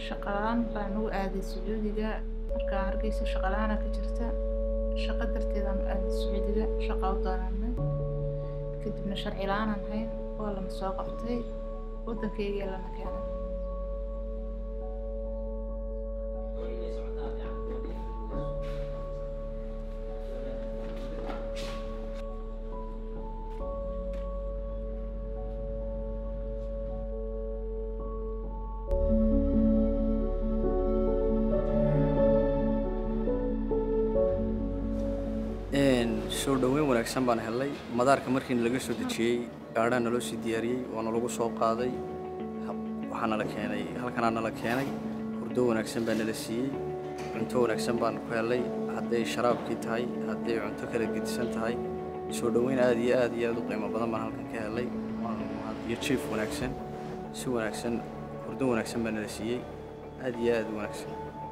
shaqa la-aan baan u aaday sacuudiga markaa hargeysa shaqa la-aana ka jirta shaqo darteedaan u aaday sacuudiga shaqa u doonanay kadibna sharci la-aanaan hayn waa lana soo qabtay waddankayga lana keenay soo dhoweyn wanaagsan baan helnay madaarka markiina laga soo dejiyey gaadhaa naloo sii diyaariyey waana lagu soo qaaday waxaa nala keenay halkanaa nala keenay hurdo wanaagsan baa nala siiyey cunto wanaagsan baan ku helnay hadday sharaabkii tahay hadday cunto kala gedisan tahay soo dhoweyn aad iyo aad iyo aad u qiimo badan baan halkan ka helnay iyo jiif wanaagsan si wanaagsan hurdo wanaagsan baa nala siiyey aad iyo aad u wanaagsan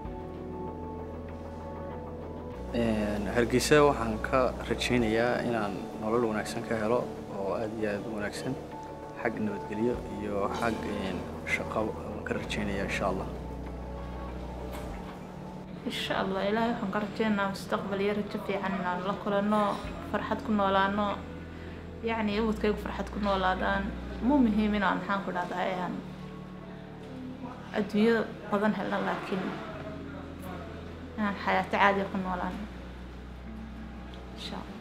hargeysa waxaan ka rajaynayaa inaan nolol wanaagsan ka helo oo aad iyo aad u wanaagsan xag nabadgelyo iyo xag shaqo waan ka rajaynayaa insha allah insha allah ilaahay waxaan ka rajeynayaa mustaqbal iyo rajo fiican inaan la kulanno farxad ku noolaano yacni awoodkaygu farxad ku noolaadaan mu muhiim inaan maxaan ku dhahdaa aan adduunyo badan helno laakiin inaan xayaato caadiya ku noolaano insha allah